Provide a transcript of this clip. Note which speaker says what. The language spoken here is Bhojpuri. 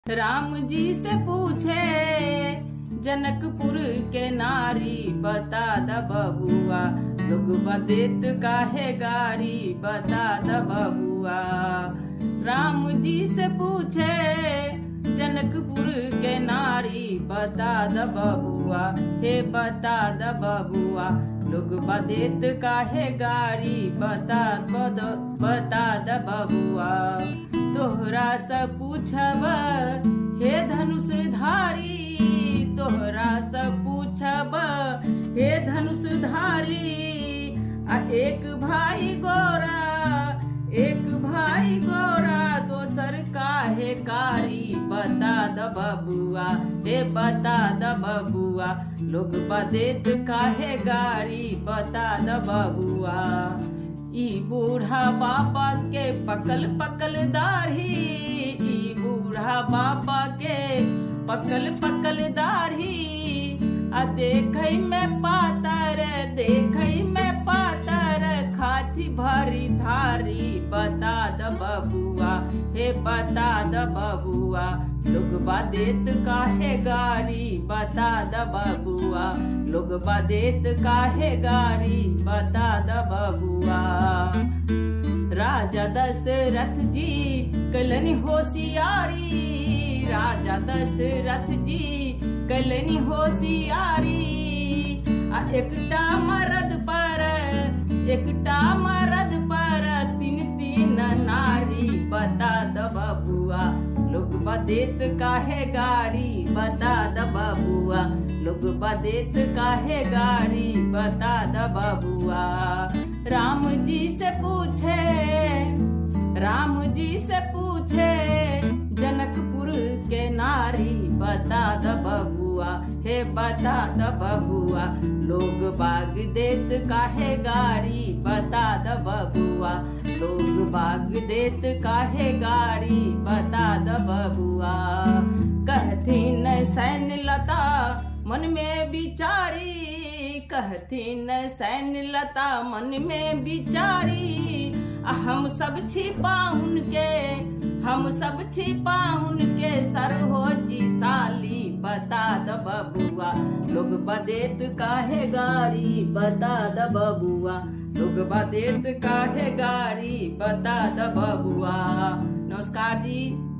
Speaker 1: राम जी से पूछे जनकपुर के नारी बता द बबुआ लोग बदेत काहे गारी बता द बबुआ राम जी से पूछे जनकपुर के नारी बता द बबुआ हे बता द बबुआ लोग बदेत काहे गारी बता बद बता द बबुआ तोहरा से पूछब हे धनुष धारी तोहरा से पूछब हे धनुष धारी आ एक भाई गोरा एक भाई गोरा दोसर काहे कारी बता द बबुआ हे बता द बबुआ लोग बदेत काहे गारी बता द बबुआ ई बूढ़ा बाबा के पकल पकल दाढ़ी ई बूढ़ा बाबा के पकल पकल दाढ़ी आ देखई में पातर देखई में पातर खाती भरी धारी बता द बबुआ हे बता द बबुआ लोग बदेत काहे गारी बता द बबुआ लोग बदेत काहे गारी बता द बबुआ राजा दशरथ जी कलनी होशियारी राजा दशरथ जी कलनी होशियारी आ एकटा मरद पर एकटा मरद पर तीन तीन नारी बता द बबुआ लोग बदेत काहे गारी बता द बबुआ लोग बदेत काहे गारी बता द बबुआ राम जी से पूछे राम जी से पूछे जनकपुर के नारी बता द बबुआ हे बता द बबुआ लोग बाग देत काहे गारी बता द बबुआ लोग बाग देत काहे गारी बता द बबुआ कहथिन सैन लता मन में बिचारी कहथिन सैन लता मन में बिचारी हम सब छिपा उनके हम सब छिपा उनके सर हो जी साली बता द बबुआ लोग बदेत काहे गारी बता द बबुआ लोग बदेत काहे गारी बता द बबुआ नमस्कार जी